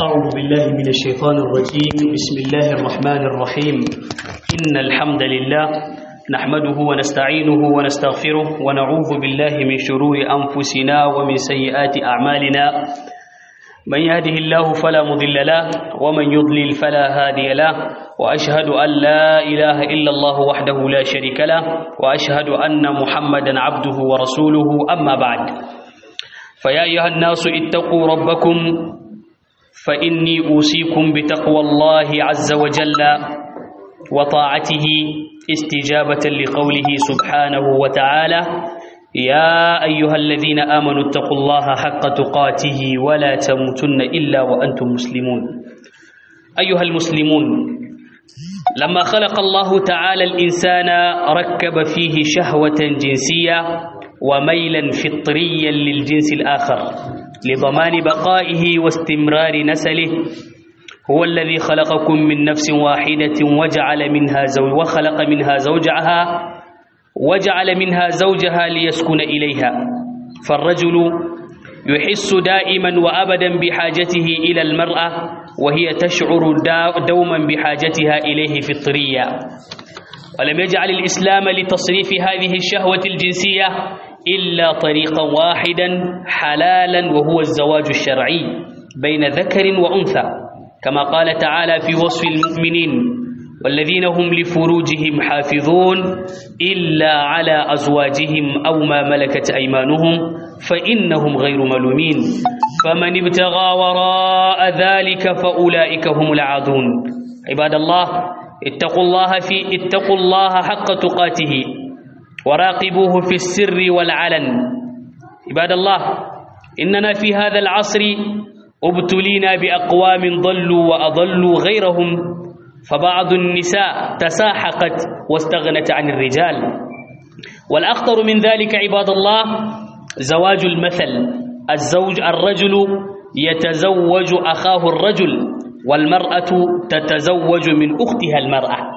أعوذ بالله من الشيطان الرجيم بسم الله الرحمن الرحيم إن الحمد لله نحمده ونستعينه ونستغفره ونعوذ بالله من شرور أنفسنا ومن سيئات أعمالنا من يهده الله فلا مضل له ومن يضلل فلا هادي له وأشهد أن لا إله إلا الله وحده لا شريك له وأشهد أن محمدا عبده ورسوله أما بعد فيا أيها الناس اتقوا ربكم فإني أوصيكم بتقوى الله عز وجل وطاعته استجابة لقوله سبحانه وتعالى يا أيها الذين آمنوا اتقوا الله حق تقاته ولا تموتن إلا وأنتم مسلمون أيها المسلمون لما خلق الله تعالى الإنسان ركب فيه شهوة جنسية وميلا فطريا للجنس الآخر لضمان بقائه واستمرار نسله هو الذي خلقكم من نفس واحدة وجعل منها زوج وخلق منها زوجها وجعل منها زوجها ليسكن إليها فالرجل يحس دائما وأبدا بحاجته إلى المرأة وهي تشعر دوما بحاجتها إليه فطريا ولم يجعل الإسلام لتصريف هذه الشهوة الجنسية إلا طريقا واحدا حلالا وهو الزواج الشرعي بين ذكر وأنثى كما قال تعالى في وصف المؤمنين والذين هم لفروجهم حافظون إلا على أزواجهم أو ما ملكت أيمانهم فإنهم غير ملومين فمن ابتغى وراء ذلك فأولئك هم العادون عباد الله اتقوا الله في اتقوا الله حق تقاته وراقبوه في السر والعلن عباد الله إننا في هذا العصر ابتلينا بأقوام ضلوا وأضلوا غيرهم فبعض النساء تساحقت واستغنت عن الرجال والأخطر من ذلك عباد الله زواج المثل الزوج الرجل يتزوج أخاه الرجل والمرأة تتزوج من أختها المرأة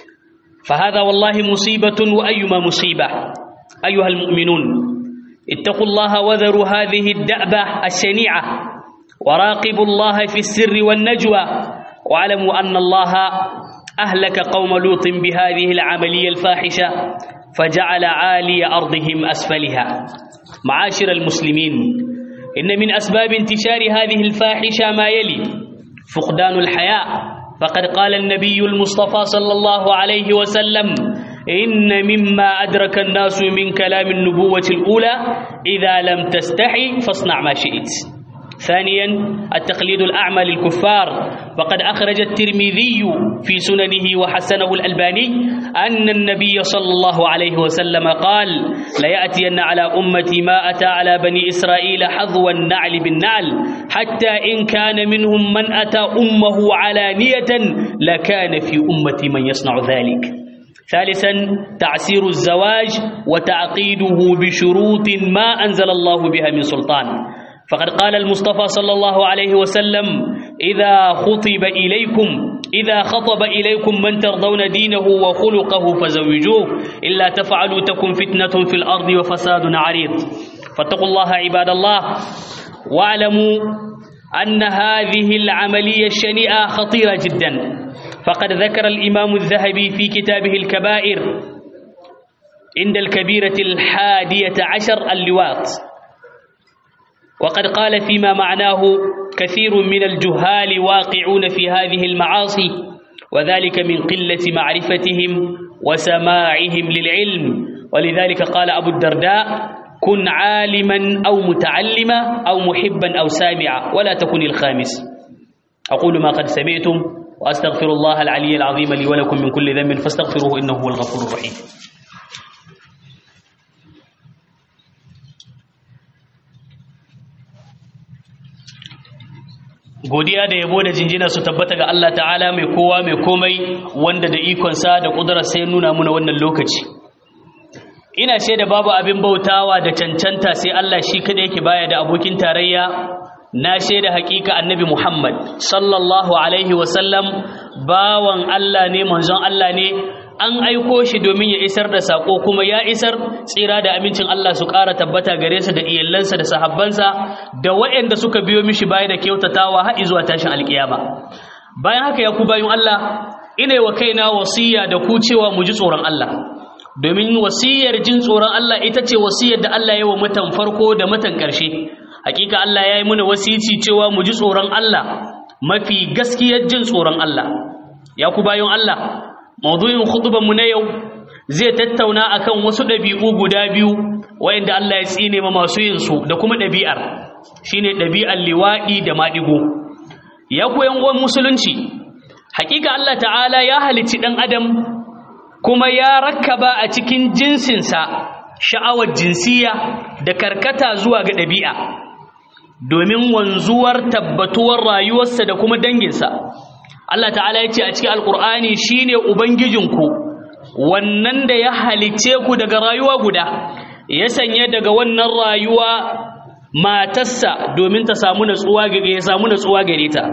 فهذا والله مصيبة وأيما مصيبة أيها المؤمنون اتقوا الله وذروا هذه الدأبة الشنيعة وراقبوا الله في السر والنجوى واعلموا أن الله أهلك قوم لوط بهذه العملية الفاحشة فجعل عالي أرضهم أسفلها معاشر المسلمين إن من أسباب انتشار هذه الفاحشة ما يلي فقدان الحياء فقد قال النبي المصطفى صلى الله عليه وسلم إن مما أدرك الناس من كلام النبوة الأولى إذا لم تستحي فاصنع ما شئت ثانيا التقليد الأعمى للكفار وقد أخرج الترمذي في سننه وحسنه الألباني أن النبي صلى الله عليه وسلم قال ليأتين على أمتي ما أتى على بني إسرائيل حظو النعل بالنعل حتى إن كان منهم من أتى أمه علانية لكان في أمتي من يصنع ذلك ثالثا تعسير الزواج وتعقيده بشروط ما أنزل الله بها من سلطان فقد قال المصطفى صلى الله عليه وسلم إذا خطب إليكم إذا خطب إليكم من ترضون دينه وخلقه فزوجوه إلا تفعلوا تكن فتنة في الأرض وفساد عريض فاتقوا الله عباد الله واعلموا أن هذه العملية الشنيئة خطيرة جدا فقد ذكر الإمام الذهبي في كتابه الكبائر عند الكبيرة الحادية عشر اللواط وقد قال فيما معناه كثير من الجهال واقعون في هذه المعاصي وذلك من قلة معرفتهم وسماعهم للعلم ولذلك قال أبو الدرداء كن عالما أو متعلما أو محبا أو سامعا ولا تكن الخامس أقول ما قد سمعتم وأستغفر الله العلي العظيم لي ولكم من كل ذنب فاستغفروه إنه هو الغفور الرحيم godiya da yabo da jinjina su tabbata ga Allah ta'ala mai kowa mai komai wanda da ikonsa da ƙudurar sai nuna muna wannan lokaci ina shaida babu abin bautawa da cancanta sai Allah shi kada yake baya da abokin tarayya na shaida hakika annabi Muhammad sallallahu alaihi wasallam bawan Allah ne manzon Allah ne an aiko shi domin ya isar da sako kuma ya isar tsira da amincin Allah su ƙara tabbata gare sa da iyalansa da sahabbansa da waɗanda suka biyo mishi baya da kyautatawa har zuwa tashin alkiyama bayan haka ya ku bayan Allah ina wa kaina wasiya da ku cewa mu ji tsoron Allah domin wasiyar jin tsoron Allah ita ce wasiyar da Allah ya wa mutan farko da mutan ƙarshe hakika Allah ya yi mana wasici cewa mu ji tsoron Allah mafi gaskiyar jin tsoron Allah ya ku bayan Allah maudu'in khutban mu na yau zai tattauna akan wasu ɗabi'u guda biyu wayanda Allah ya tsine ma masu yin su da kuma ɗabi'ar shine ɗabi'ar liwaɗi da maɗigo ya ku yan uwan musulunci hakika Allah ta'ala ya halicci ɗan adam kuma ya rakkaba a cikin jinsinsa sha'awar jinsiya da karkata zuwa ga ɗabi'a domin wanzuwar tabbatuwar rayuwarsa da kuma danginsa Allah ta'ala ya ce a cikin alkur'ani shine ubangijinku wannan da ya halice ku daga rayuwa guda ya sanya daga wannan rayuwa matarsa domin ta samu natsuwa gare ya samu natsuwa gare ta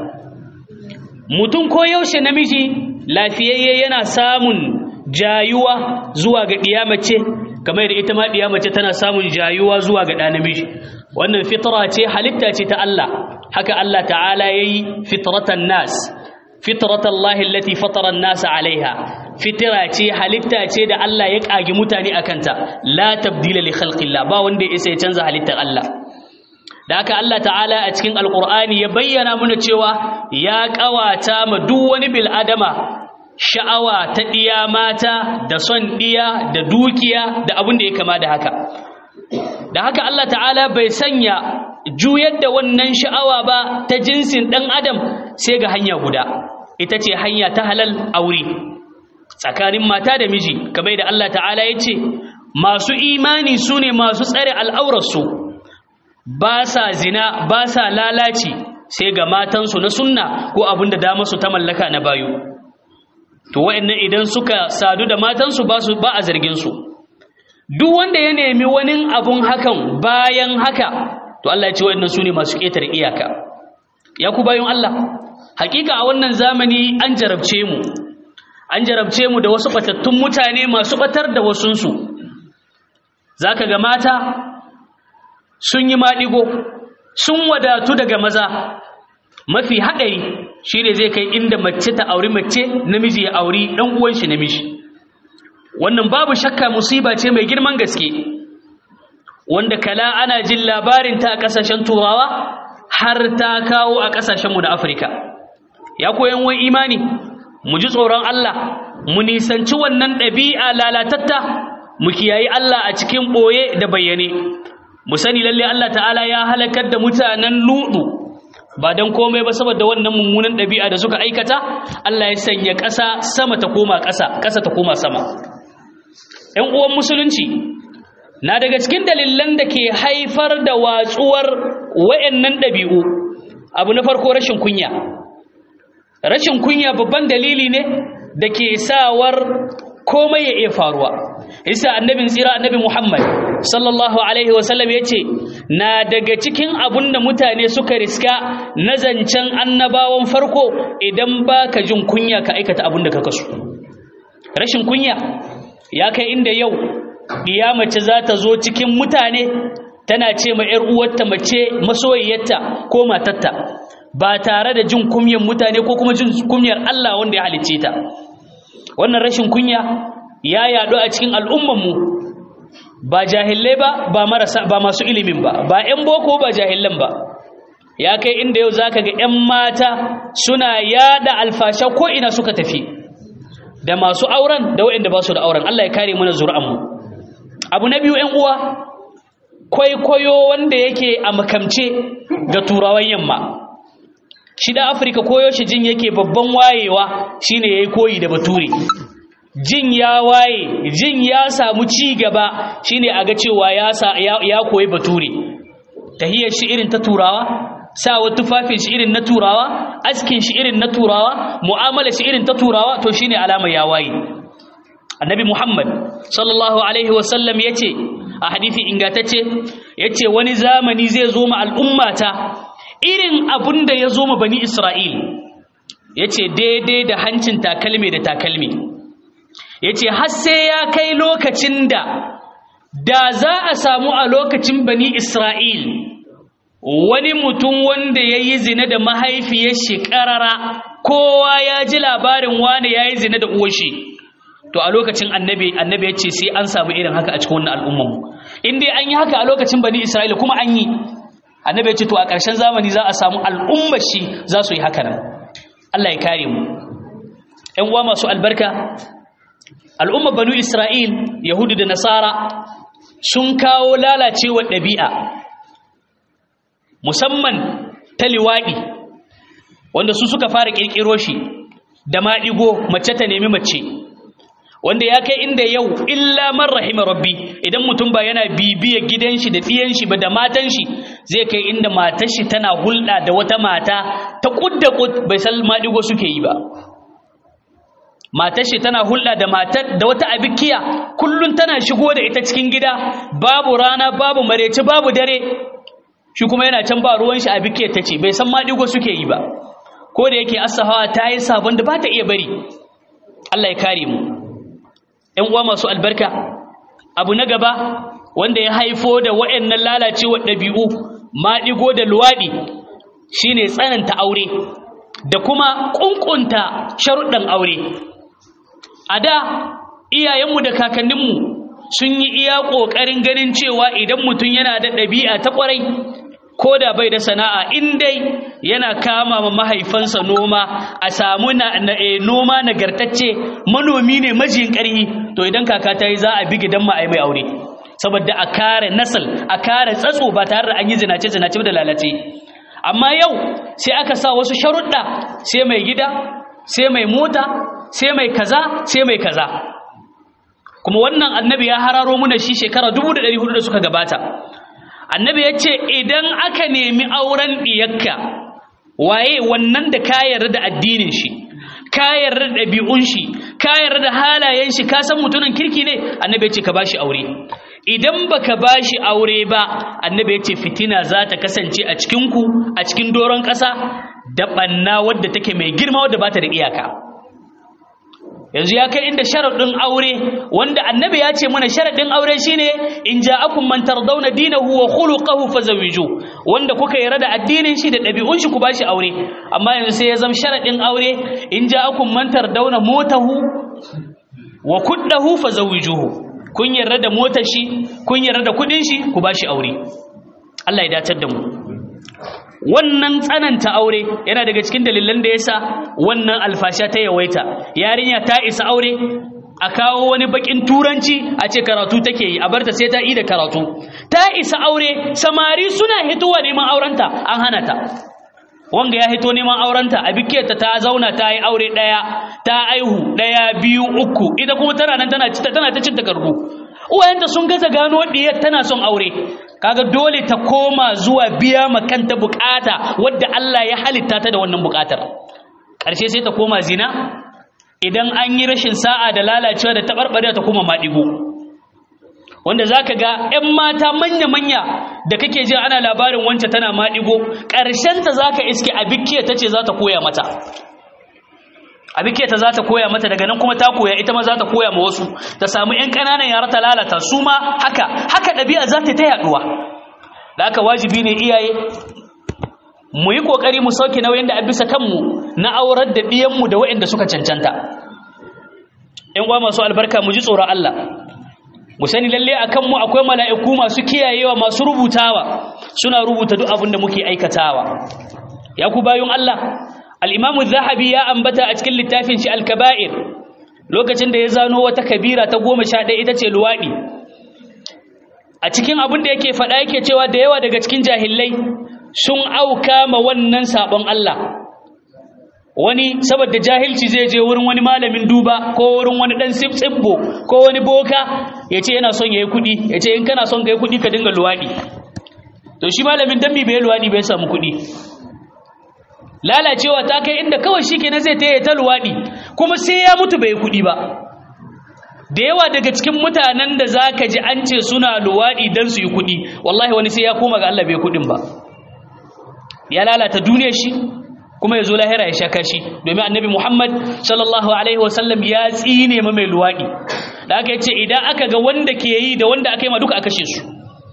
mutum ko yaushe namiji lafiyayye yana samun jayuwa zuwa ga ɗiyamace kamar da ita ma ɗiyamace tana samun jayuwa zuwa ga ɗa namiji wannan fitra ce halitta ce ta Allah haka Allah ta'ala yayi fitratan nas fitratan Allah allati fatara an-nas alaiha fitra ce halitta ce da Allah ya kage mutane akanta la tabdila li khalqillah ba wanda ya ya canza halittar Allah da haka Allah ta'ala a cikin alqur'ani ya bayyana mana cewa ya kawata ma duk wani bil adama sha'awa ta ɗiya mata da son ɗiya da dukiya da abin da ya kama da haka da haka Allah ta'ala bai sanya juyar da wannan sha'awa ba ta jinsin ɗan adam sai ga hanya guda ita ce hanya ta halal aure tsakanin mata da miji kamar da Allah ta'ala ya ce masu imani su ne masu tsare al'aurarsu ba sa zina ba sa lalaci sai ga matansu na sunna ko abin da dama su ta mallaka na bayu to wa'annan idan suka sadu da matansu ba su ba a zargin su duk wanda ya nemi wani abun hakan bayan haka to Allah ya ce wa'annan sune masu ƙetare iyaka ya ku bayan Allah hakika a wannan zamani an jarabce mu an jarabce mu da wasu batattun mutane masu batar da wasunsu zaka ga mata sun yi maɗigo sun wadatu daga maza mafi haɗari shi ne zai kai inda mace ta auri mace namiji ya auri ɗan uwan shi namiji wannan babu shakka musiba ce mai girman gaske wanda kala ana jin labarin ta a ƙasashen turawa har ta kawo a ƙasashenmu na afirka ya koyan wani imani mu ji tsoron allah mu nisanci wannan ɗabi'a lalatatta mu kiyayi allah a cikin ɓoye da bayyane mu sani lalle allah ta'ala ya halakar da mutanen luɗu ba don komai ba saboda wannan mummunan ɗabi'a da suka aikata Allah ya sanya ƙasa sama ta koma ƙasa ƙasa ta koma sama ‘yan uwan musulunci na daga cikin dalilan da ke haifar da watsuwar wa'yannan ɗabi'u abu na farko rashin kunya rashin kunya babban dalili ne da ke sawar komai ya iya faruwa isa annabin tsira annabi muhammad sallallahu alaihi wasallam ya ce na daga cikin abun da mutane suka riska na zancen annabawan farko idan ba ka jin kunya ka aikata abun da ka kasu rashin kunya ya kai inda yau ɗiya mace za ta zo cikin mutane tana ce ma 'yar uwarta mace masoyiyarta ko matarta ba tare da jin kunyan mutane ko kuma jin kunyar Allah wanda ya halicce ta wannan rashin kunya ya yaɗu a cikin al'ummanmu ba jahillai ba ba marasa ba masu ilimin ba ba 'yan boko ba jahilan ba ya kai inda yau zaka ga 'yan mata suna yada alfasha ko ina suka tafi da masu auren da waɗanda ba su da auren Allah ya kare mana zuri'anmu abu na biyu 'yan uwa kwaikwayo wanda yake a makamce ga turawan yamma shi da afirka koyo shi jin yake babban wayewa shine yayi koyi da bature jin ya waye jin ya samu ci gaba shine a ga cewa ya ya koyi bature tahiyar shi irin ta turawa sawa tufafin shi irin na turawa askin shi irin na turawa mu'amala shi irin ta turawa to shine alama ya waye annabi muhammad sallallahu alaihi wasallam yace a hadisi ingantacce yace wani zamani zai zo ma al'ummata irin abun da ya zo ma bani Isra'il ya ce daidai da hancin takalmi da takalmi yace har sai ya kai lokacin da da za a samu a lokacin bani Isra'il wani mutum wanda ya yi zina da mahaifiyar shi ƙarara kowa ya ji labarin wane ya yi zina da uwashi to a lokacin annabi annabi ya ce sai an samu irin haka a cikin wannan al'ummanmu in dai an yi haka a lokacin bani isra'ila kuma an yi annabi ya ce to a ƙarshen zamani za a samu al'ummar shi za su yi haka nan Allah ya kare mu ƴan uwa masu albarka al'ummar banu isra'il yahudu da nasara sun kawo lalacewar ɗabi'a musamman ta liwaɗi wanda su suka fara ƙirƙiro shi da maɗigo mace ta nemi mace wanda ya kai inda yau illa man rahima rabbi idan mutum ba yana bibiyar gidan shi da ɗiyan shi ba da matan shi zai kai inda matar shi tana hulɗa da wata mata ta kudda kud bai san maɗigo suke yi ba matar shi tana hulɗa da matar da wata abikiya kullun tana shigo da ita cikin gida babu rana babu mareci babu dare shi kuma yana can ba ruwan shi abikiyar ta ce bai san maɗigo suke yi ba ko da yake asahawa ta yi sabon da ba ta iya bari Allah ya kare mu ‘yan uwa masu albarka abu na gaba wanda ya haifo da waɗannan lalacewar ɗabi'u maɗigo da luwaɗi shine tsananta aure da kuma ƙunƙunta sharuɗan aure a da iyayenmu da kakanninmu sun yi iya ƙoƙarin ganin cewa idan mutum yana da ɗabi'a ta ƙwarai ko da bai da sana'a in dai yana kama ma mahaifansa noma a samu na, na e, noma nagartacce manomi ne majiyin ƙarhi to idan kaka ta yi za a bi gidan ma mai aure saboda a kare nasal a kare tsatso ba tare da an yi zinace zinace da lalace amma yau sai aka sa wasu sharuɗa sai mai gida sai mai mota sai mai kaza sai mai kaza kuma wannan annabi ya hararo muna shi shekara 1400 da suka gabata annabi ya ce idan aka nemi auren ɗiyakka waye wannan da ka yarda da addinin shi ka yarda da ɗabi'un shi ka yarda da halayen shi ka san mutumin kirki ne annabi ya ce ka bashi aure idan baka bashi aure ba annabi ya ce fitina za ta kasance a cikin ku a cikin doron ƙasa da ɓanna wadda take mai girma wadda ba ta da iyaka yanzu ya kai inda sharaɗin aure wanda annabi ya ce mana sharaɗin aure shine in ja'akum man tardawna dinahu wa khuluquhu fazawiju wanda kuka yarda da addinin shi da ɗabi'un shi ku bashi aure amma yanzu sai ya zama sharaɗin aure in ja'akum man tardawna motahu wa kuddahu fazawijuhu kun yarda da motar shi kun yarda da kudin shi ku bashi aure Allah ya dacar da mu wannan tsananta aure yana daga cikin dalilan da yasa wannan alfasha ta yawaita yarinya ta isa aure a kawo wani bakin turanci a ce karatu take yi a barta sai ta yi da karatu ta isa aure samari suna hitowa neman aurenta an hana ta wanga ya hito neman aurenta a bikiyarta ta zauna ta yi aure ɗaya ta aihu ɗaya biyu uku ita kuma tana nan tana tana ta cin takardu uwayenta sun gaza gano diyar tana son aure kaga dole ta koma zuwa biya ma kanta bukata wadda Allah ya halitta ta da wannan bukatar ƙarshe sai ta koma zina idan an yi rashin sa'a da lalacewa da taɓarɓarewa ta koma maɗigo wanda za ka ga 'yan mata manya-manya da kake jin ana labarin wancan tana maɗigo ƙarshenta za ka iske abikiya ta ce za ta koya mata abikiya ta za ta koya mata daga nan kuma ta koya ita ma za ta koya ma wasu ta samu 'yan ƙananan yara ta lalata su ma haka haka ɗabi'a za ta ta yaɗuwa da haka wajibi ne iyaye mu yi ƙoƙari mu sauke nauyin da a bisa kanmu na aurar da ɗiyanmu da waɗanda suka cancanta ‘yan uwa masu albarka mu ji tsoron Allah mu sani lalle a kanmu akwai mala'iku masu kiyayewa masu rubutawa suna rubuta duk abin da muke aikatawa ya ku bayun Allah al'imamu zahabi ya ambata a cikin littafin shi alkaba'ir lokacin da ya zano wata kabira ta goma sha ɗaya ita ce luwaɗi a cikin abin da yake faɗa yake cewa da yawa daga cikin jahillai sun auka ma wannan sabon Allah wani saboda jahilci zai je wurin wani malamin duba ko wurin wani dan tsibbo ko wani boka ya ce yana son ya yi kuɗi ya ce in kana son ka yi kuɗi ka dinga luwaɗi to shi malamin dambi bai luwaɗi bai samu kuɗi lalacewa ta kai inda kawai shi kenan zai taya ta luwaɗi kuma sai ya mutu bai yi kuɗi ba da yawa daga cikin mutanen da za ka ji an ce suna luwaɗi don su yi kuɗi wallahi wani sai ya koma ga Allah bai kuɗin ba ya lalata duniyar shi kuma ya zo lahira ya sha kashi domin annabi Muhammad sallallahu alaihi wasallam ya tsine ma mai luwaɗi da aka ce idan aka ga wanda ke yi da wanda aka yi ma duka a kashe su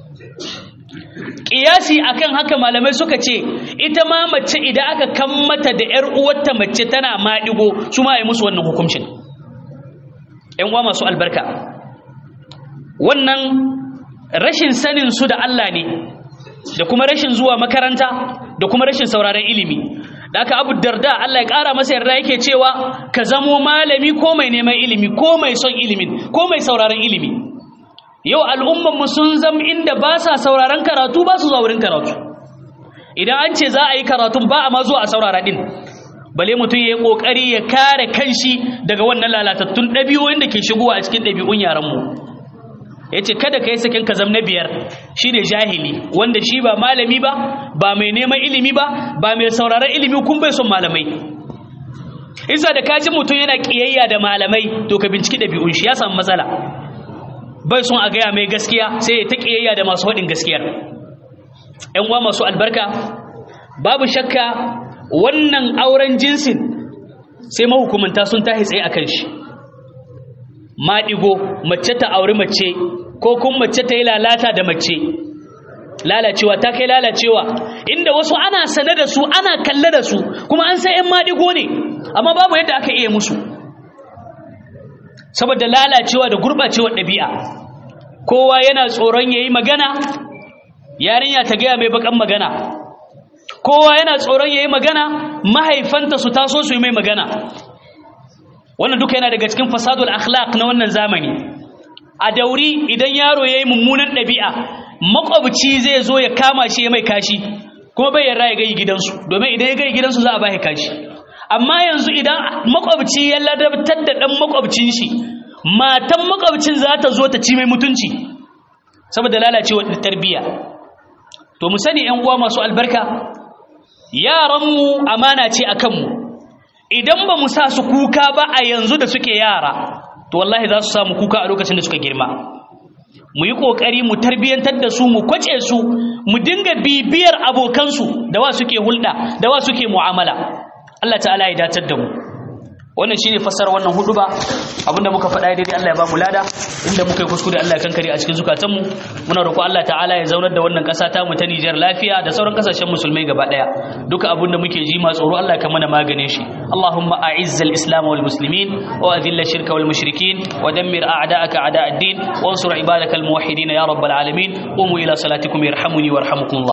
Ƙiyasi akan haka malamai suka ce ita ma mace idan aka kan mata da ‘yar uwarta mace tana maɗigo su ma yi musu wannan hukuncin ‘yan uwa masu albarka wannan rashin sanin su da Allah ne da kuma rashin zuwa makaranta da kuma rashin sauraron ilimi da aka abu darda Allah ya ƙara masa yarda yake cewa ka zamo malami ko mai neman ilimi ko mai son ilimin ko mai sauraron ilimi yau al'ummanmu sun zam inda ba sa sauraron karatu ba su zuwa wurin karatu idan an ce za a yi karatun ba a ma zuwa a saurara din bale mutum ya yi ƙoƙari ya kare kanshi daga wannan lalatattun ɗabi'o'in da ke shigowa a cikin ɗabi'un yaranmu ya ce kada ka yi sakin ka zam na biyar shi ne jahili wanda shi ba malami ba ba mai neman ilimi ba ba mai sauraron ilimi kun bai son malamai isa da kaji mutum yana ƙiyayya da malamai to ka binciki ɗabi'un shi ya samu matsala bai son a gaya mai gaskiya sai ya ta ƙiyayya da masu haɗin gaskiyar ‘yan uwa masu albarka babu shakka wannan auren jinsin sai mahukumanta sun tahi tsaye a kan shi maɗigo mace ta auri mace ko kuma mace ta yi lalata da mace lalacewa ta kai lalacewa inda wasu ana sane da su ana kalle da su kuma an sai ‘yan maɗigo ne amma babu yadda aka iya musu saboda lalacewa da gurɓacewar ɗabi'a kowa yana tsoron ya yi magana yarinya ta gaya mai bakan magana kowa yana tsoron ya yi magana mahaifanta su taso su yi mai magana wannan duka yana daga cikin fasadul akhlaq na wannan zamani a dauri idan yaro ya yi mummunan ɗabi'a makwabci zai zo ya kama shi ya mai kashi kuma bai yarda ya gai gidansu domin idan ya gai gidansu za a ba kashi amma yanzu idan makwabci ya ladabtar da ɗan makwabcin shi matan makwabcin za ta zo ta ci mai mutunci saboda lalacewar tarbiyya to mu sani ‘yan uwa masu albarka yaranmu amana ce a kanmu idan ba mu sa su kuka ba a yanzu da suke yara to wallahi za su samu kuka a lokacin da suka girma mu yi ƙoƙari mu tarbiyyantar da su mu kwace su mu dinga bibiyar abokansu da wa suke hulɗa da wa suke mu'amala Allah ta'ala ya datar da mu wannan shine fassara wannan hudu ba abinda muka faɗa daidai Allah ya ba mu lada inda muka yi kuskure Allah ya kankare a cikin zukatanmu muna roƙo Allah ta'ala ya zaunar da wannan ƙasa ta mu ta Nijar lafiya da sauran ƙasashen musulmai gaba ɗaya duka abinda muke ji ma tsoro Allah ka mana maganin shi Allahumma a'izzal islam wal muslimin wa adhilla shirka wal mushrikin wa dammir a'da'aka a'da' ad-din wa ansur ibadakal muwahhidin ya rabbal alamin qumu ila salatikum yarhamuni warhamukum